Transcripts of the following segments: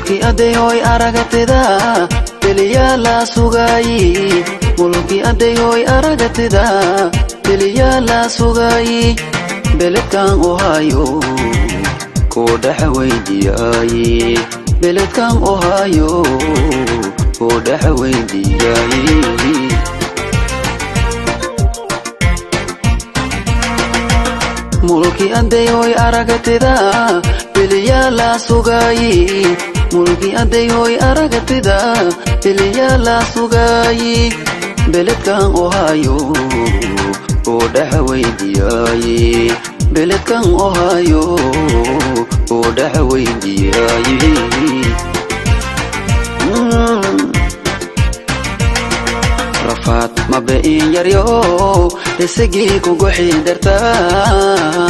mulki adeyoy aragatida beliyaa la sugaayi mulki adeyoy aragatida beliyaa la sugaayi beledkan ohaayo koo dhaxa weydiyaayi beledkan ohaayo koo dhaxa weydiyaayi mulki adeyoy aragatida beliyaa la sugaayi mulki adeyoy aragatida beliyaa la sugaayi beledkan ohaayo koo dhaxa weydiyaayi beledkan ohaayo koo dhaxa weydiyaayi rafaad mabe'in yaryo isagii kuguxii dartaa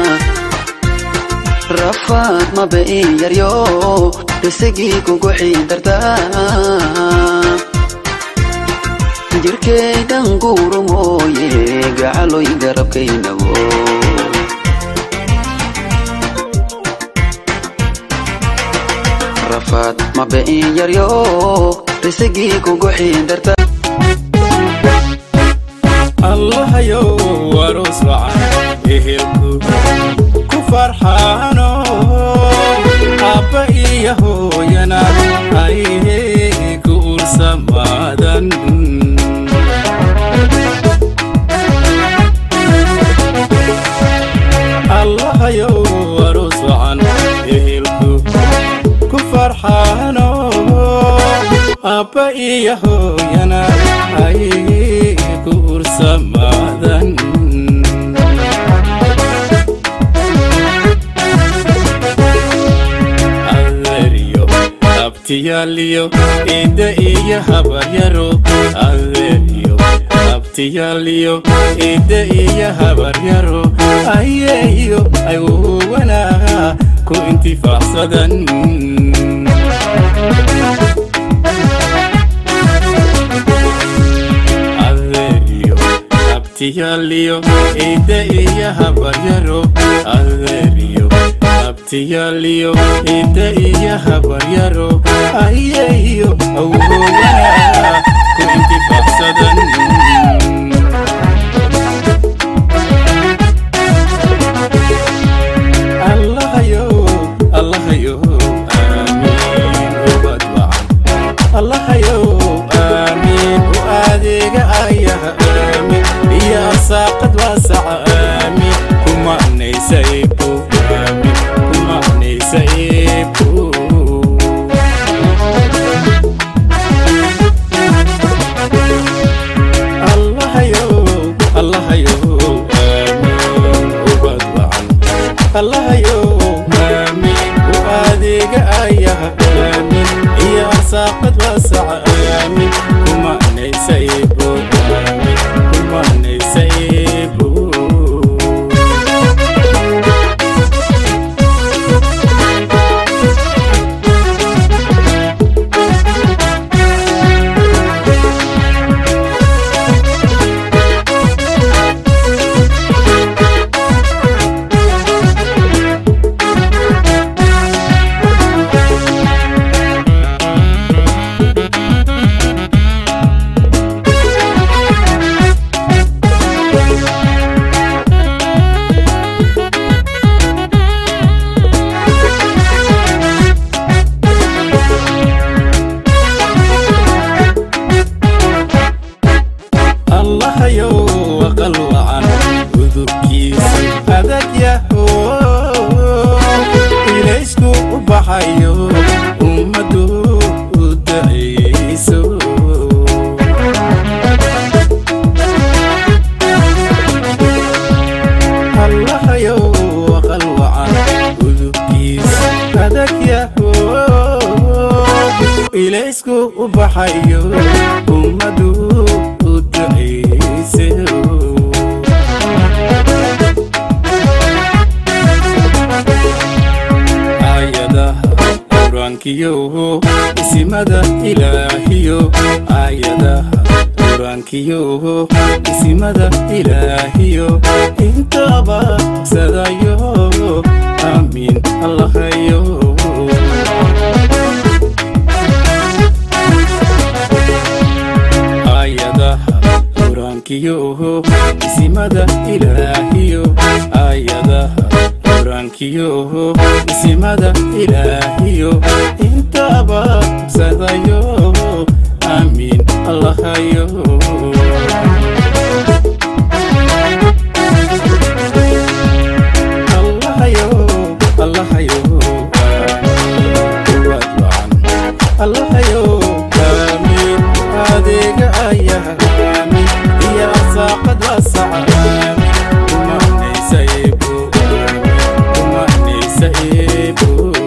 rafaad mabe'in yaryo isagii kuguxii dartaa jirkaydan guuru mooye gacaloy garabkaynabo rafaad mabe'in yaryo isagii kuguxii dartaa allahayow aroos wacan ehelku ku farxaano aabba iyo hooyana ayhe ku ursamaadan allahayow aroos wacan ehelku ku farxaano aabba iyo hooyana ayhe ku ursamaadan adeeryo abtiyaaliyo ida iyo habaryaro adeeryo abtiyaaliyo ida iyo habaryaro ayeeyo ay uwanaa ku intifaacsadan adeeryo abtiyaaliyo ida iyo habaryaro adeeryo abtiyaaliyo ida iyo habaryaro ayeeyo awoowanaa ku intifaacsadan allahayow allahayow aamiin ubad wacan allahayow aamiin u adeega ayaha aamiin iyo arsaaqad waasaca aamiin kumanaysa ibu aamiin kumanaysa ibu allahayow allahayow aamiin ubad wacan allahayow aamiin u adeega ayaha aamiin iyo arsaaqad waasaca aamiin kumanaysa ibu aamiin kumanaysa ibu allahayow aqal wacan udubkiisa adag yaho ilaysku u baxayo ummaddu u dacayso allahayow aqal wacan udubkiisa adag yaho ilaysku u baxayo ummaddu u ducayso aayadaha qur-aankiyo isimada ilaahiyo aayadaha qur-aankiyo isimada ilaahiyo intaba sadayo aamiin allahayo qur-aankiyo isimada ilaahiyo aayadaha qur-aankiyo isimada ilaahiyo intaba sadayo aamiin allahayo allahayo allahayo aamiin waad wacan allahayo aamiin adeega ayaa aamiin iyo arsaaqad waasaca aamiin kumanaysa eebo aamiin kumanaysa eebo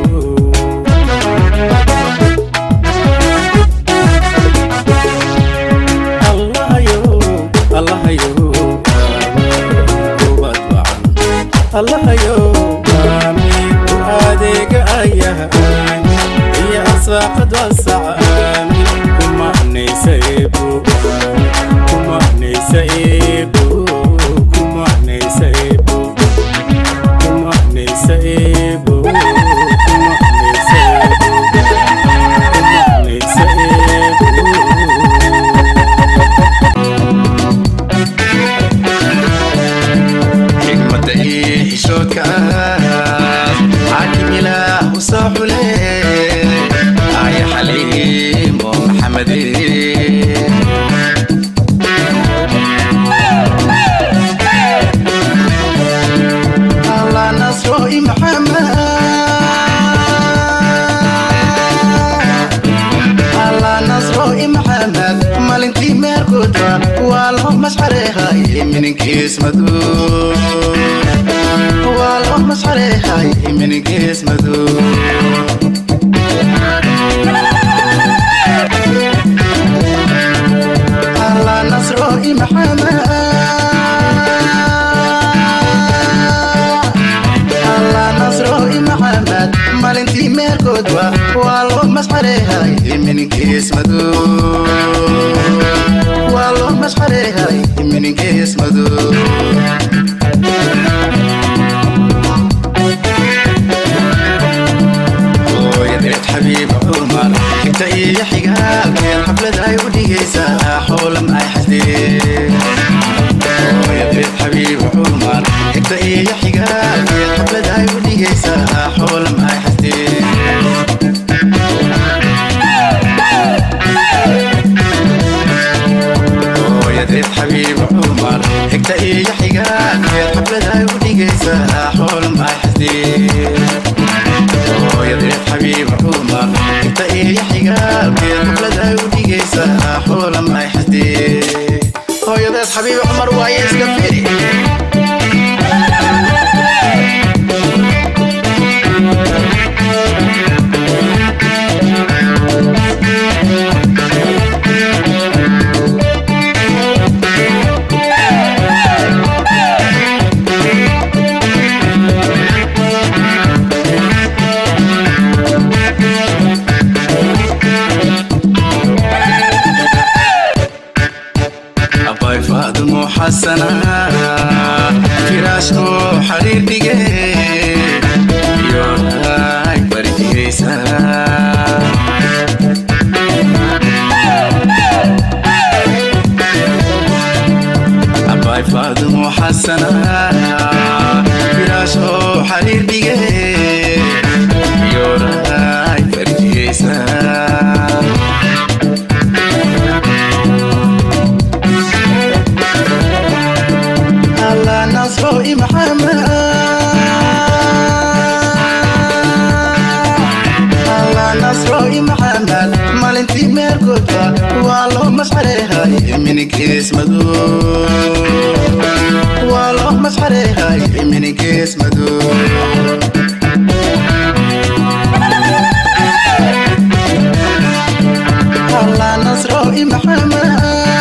allahayo allahayo aamiin waad wacan allahayo aamiin u adeega ayaa aamiin iyo arsaaqad waasaca aamiin kumanaysa eebo aamiin kumanaysa eebo kumanaysa eebo kumanaysa eebo kumanaysa eebo kumanaysa eebo xigmadda iyo xishoodka ah xaakim ilaah u soo xule aya xaliimo maxamede allah nasro i maxamed allah nasro i maxamed malintii meerkoodba waa loo masxareehay mininkiis madow waa loo masxareehay mininkiis madow allah nasro i maxamed allah nasro i maxamed malintii meerkoodba waa loo masxareehay mininkiis madow waa loo masxareehay mininkiis madow hooyadeed xabiib cumar xigta iyo xigaalkeed xaflad ay u dhigaysaa xoolam ay xasdeen hooyadeed xabiib cumar xigta iyo xigaalkeed xaflad ay u dhigaysaa xoolam ay xasdeen hooyadeed xabiib cumar xigta iyo xigaalkeed xaflad ay u dhigaysaa xoolam ay xasdeen hooyadeed xabiib cumar inta iyo xigaalkeed xaflad ay u dhigaysaa xoolam ay xasdeen hooyadeed xabiib cumar waaye iska firi abay faadumo xasana firaashku xariir dhige yoay baridigaysa abay faadumo xasana firaashku xariir dhige yoay baridigaysa allah nasro i maxamed allah nasro i maxamed malintii meerkoodba waa loo masxareehay mininkiis madow waa loo masxareehay mininkiis madow allah nasro i maxamed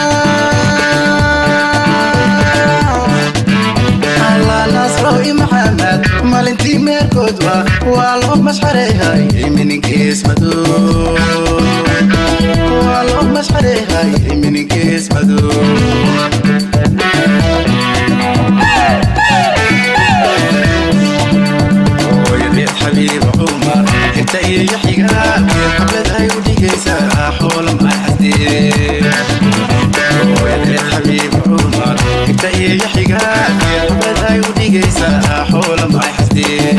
allah nasro i maxamed malintii meerkoodba waa loo masxareehay mininkiis madow waa loo masxareehay mininkiis madow hooyadeed xabiib cumar inta iyo xigaalkeed xablad ay u dhigaysaa xoolam ay xasdeen hooyadeed xabiib cumar حول ما يحسدين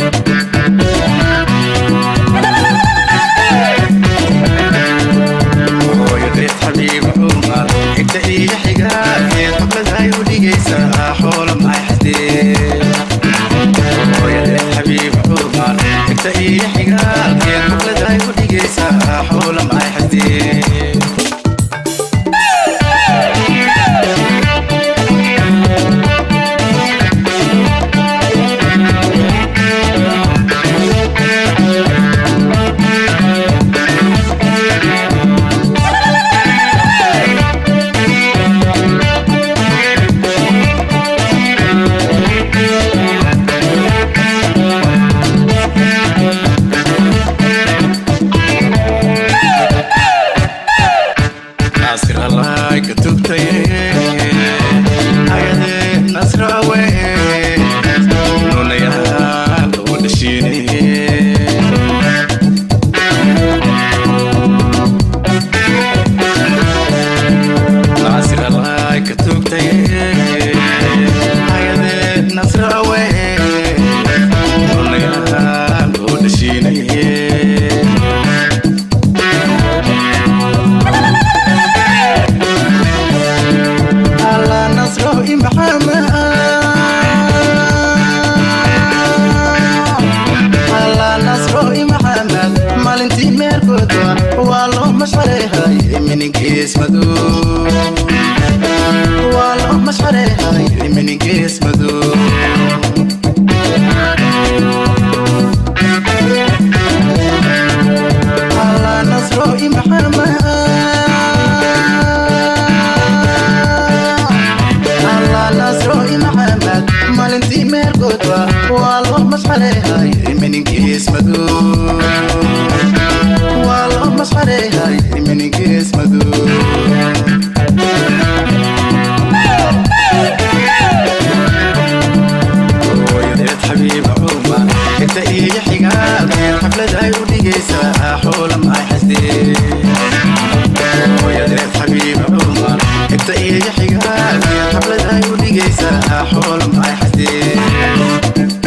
hooyadeed xabiib cumar xigta iyo xigaageed xafladaay u dhigaysaa xoolo maxay xasdeen hooyadeed xabiib cumar xigta iyo xigaageed xafladaay u dhigaysaa xoolo maxay xasdeen naasir allahay ka tugtaye ayadee nasra awe nunayaal u dhashiinaye naasir allahay ka tugtaye ayadee nasra awe nunayaal u dhashiinaye على نصره محمد على نصره محمد مالنتي ميركوتو والله مش عليها من قيس مدو والله مش عليها من قيس مدو على نصره محمد الله نصره محمد مالنتي ميركوتوا والله مش عليها من قيس مدو والله مش عليها من قيس مدو hooyadeed xabiib cumar inta iyo xigaalkeed xaflad ay u dhigaysaa xoola maxay xasdeen hooyadeed xabiib cumar inta iyo xigaalkeed xaflad ay u dhigaysaa xoola maxay xasdeen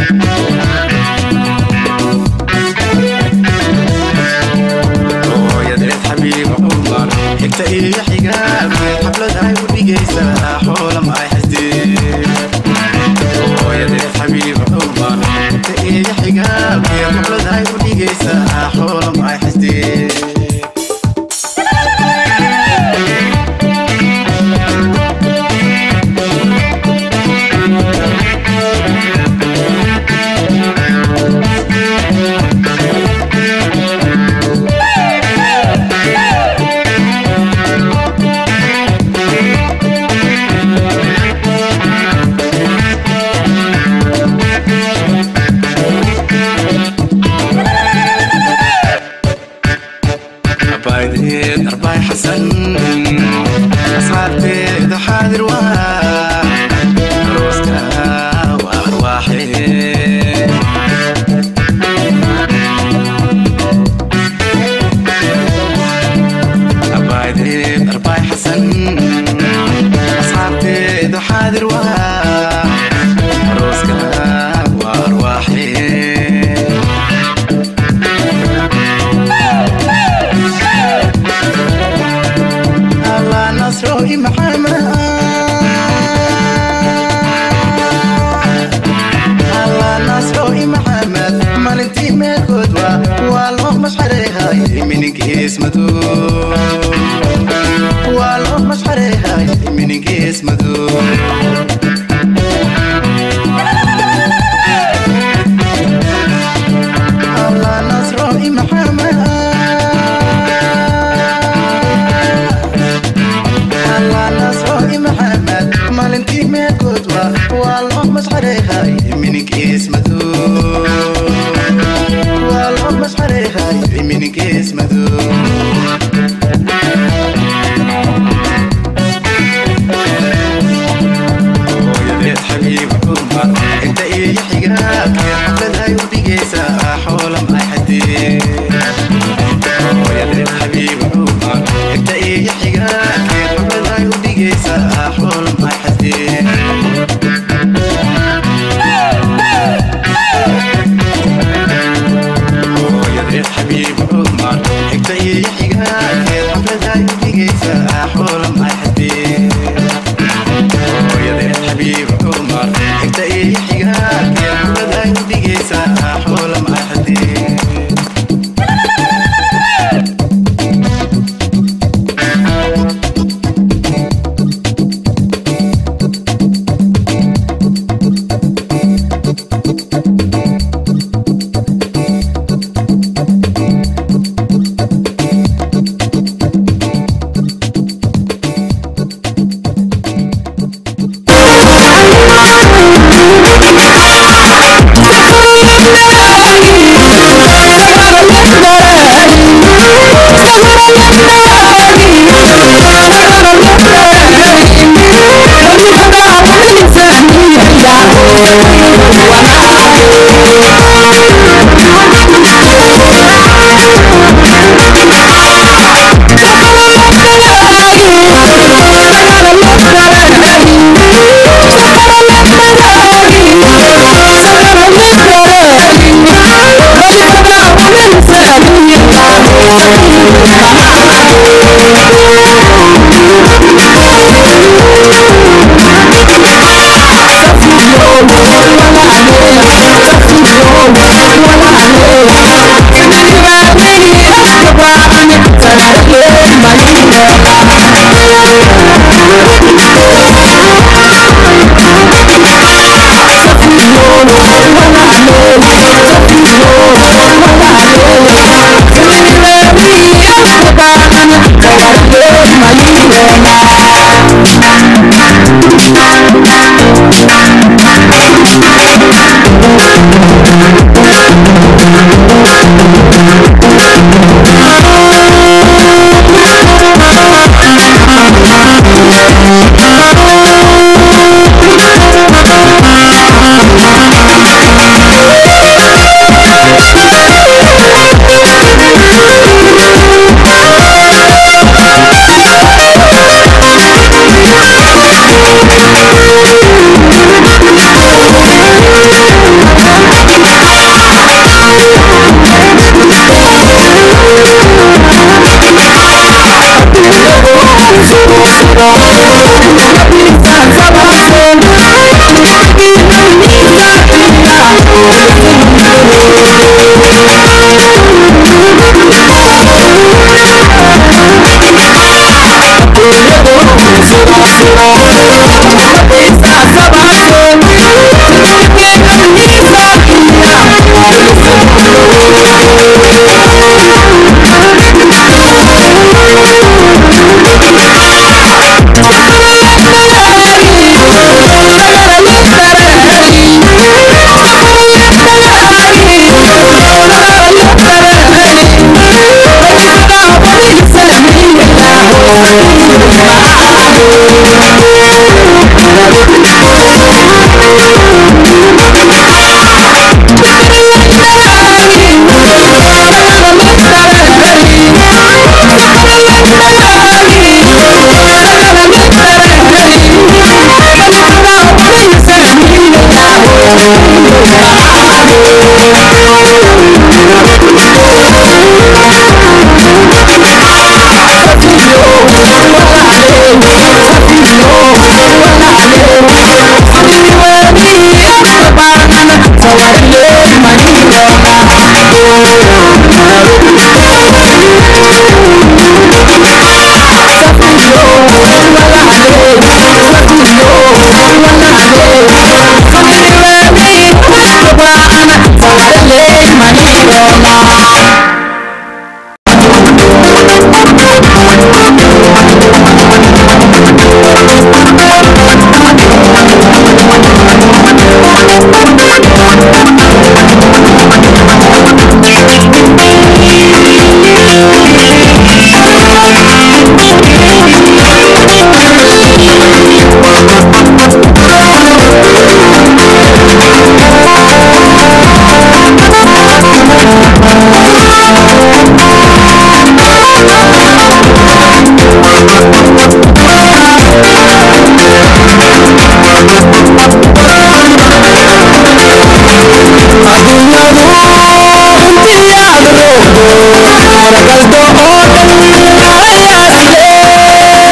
hooyadeed xabiib cumar inta iyo xigaalkeed xaflad ay u dhigaysaa xoola maxay xasdeen hooyadeed xabiib cumar inta iyo xigaalkeed xaflad ay u dhigaysaa xoola maxay xasdeen abaadeed arbaay xasan asxaabteeda xaadir waa arooska waa arwaaxee abaadeed arbaay xasan asxaabteeda xaadir waa arooska waa arwaaxee الله نصره محمد الله نصره محمد مالنتي ميركوتوا والله مش عليها من قيس مدو والله مش عليها من قيس مدو الله نصره محمد الله نصره محمد مالنتي ميركوتوا والله مش عليها من قيس مدو والله مش عليها من قيس مدو hooyadeed xabiib cumar inta iyo xigaalkeed xaflad ay u dhigaysaa xoola maxay xadeen hooyadeed xabiib cumar inta iyo xigaalkeed xaflad ay u dhigaysaa xoola maxay xadeen xigaagee xafladay u dhigaysaa xoola maaxadee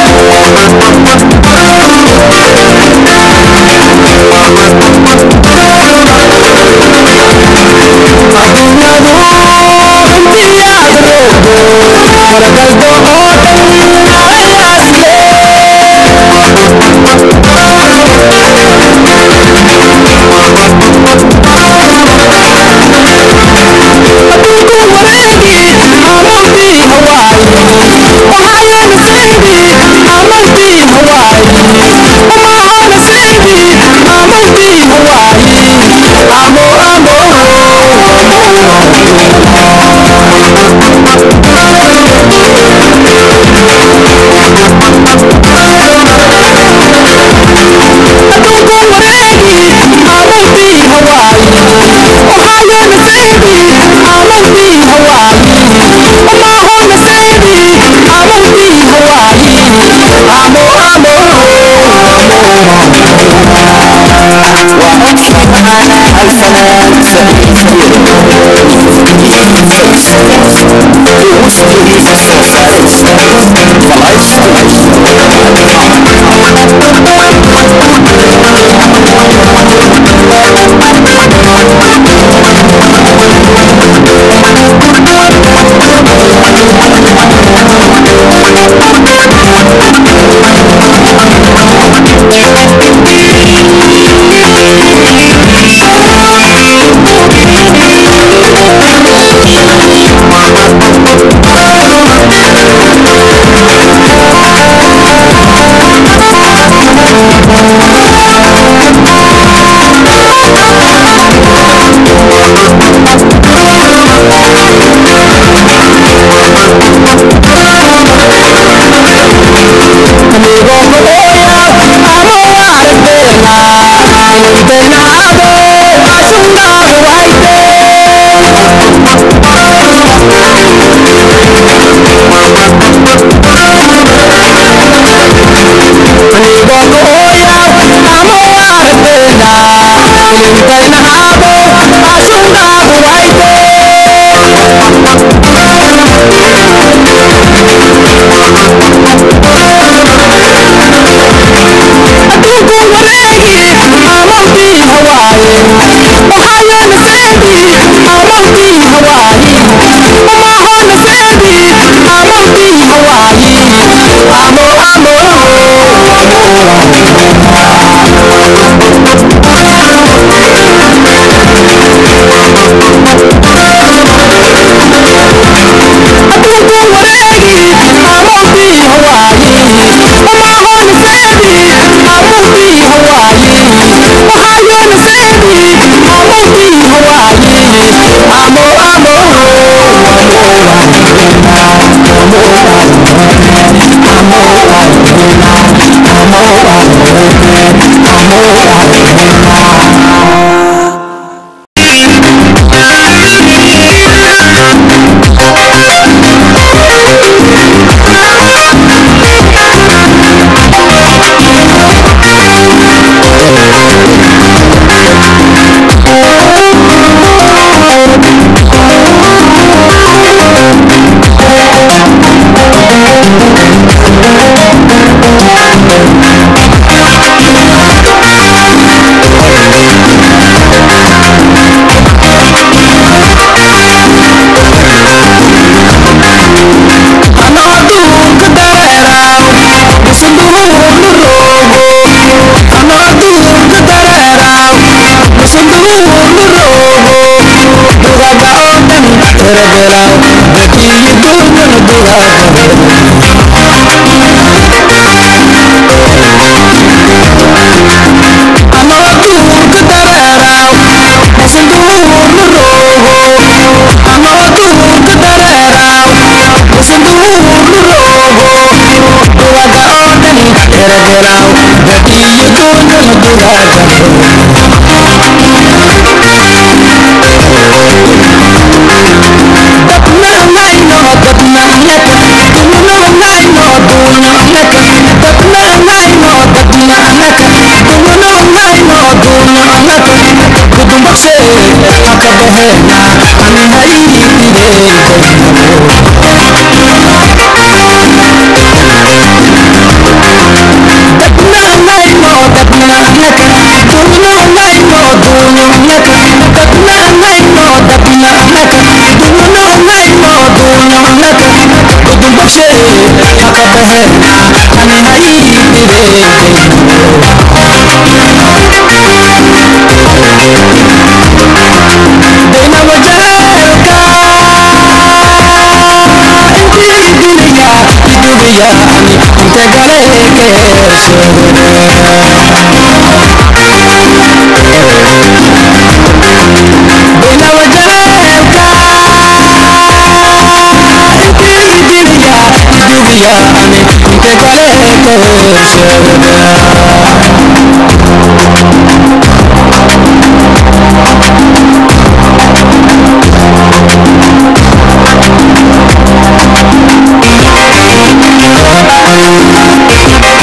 Thank الفنان سعيد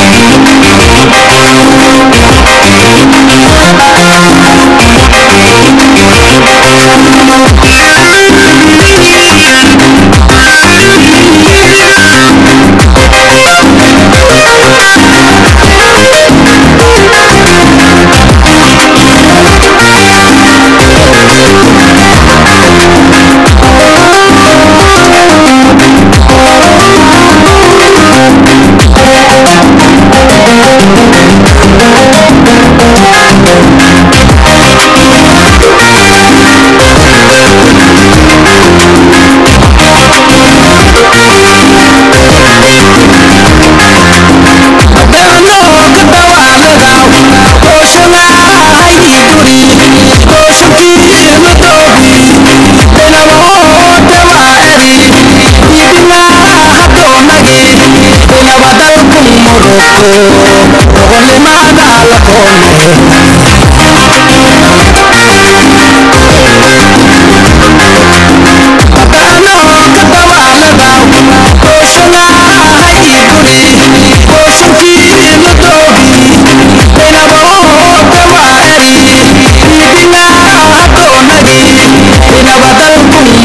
Thank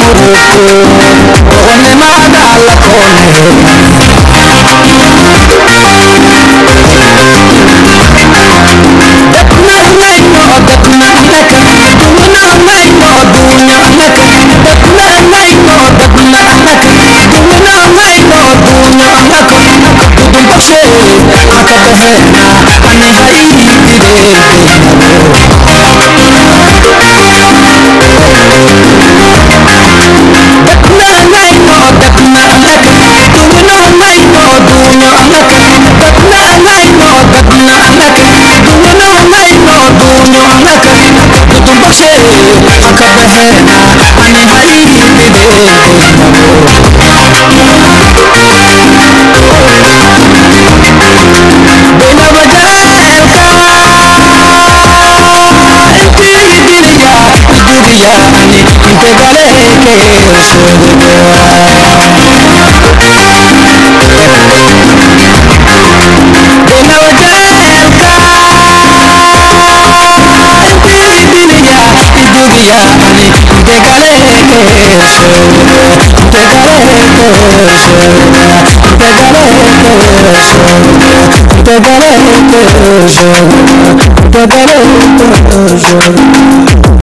ونماذا لكونه Te daré